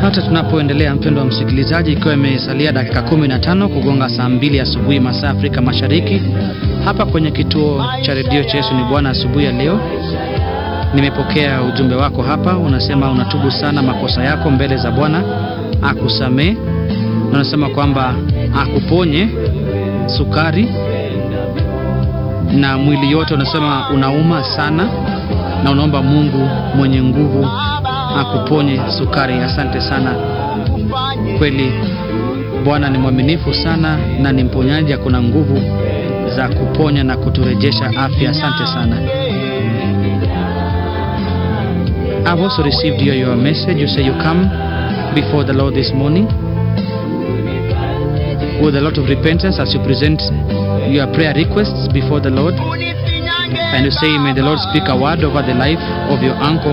Hata tunapoendelea mpendo wa msikilizaji, ikiwa imesalia dakika 15 kugonga saa mbili asubuhi masaa Afrika Mashariki, hapa kwenye kituo cha redio cha Yesu ni Bwana asubuhi ya leo, nimepokea ujumbe wako hapa. Unasema unatubu sana makosa yako mbele za Bwana akusamee, na unasema kwamba akuponye sukari na mwili yote. Unasema unauma sana na unaomba Mungu mwenye nguvu akuponye sukari. Asante sana, kweli Bwana ni mwaminifu sana na ni mponyaji, akuna nguvu za kuponya na kuturejesha afya. Asante sana. I've also received your, your message. You say you come before the Lord this morning with a lot of repentance as you present your prayer requests before the Lord. And you say, May the Lord speak a word over the life of your uncle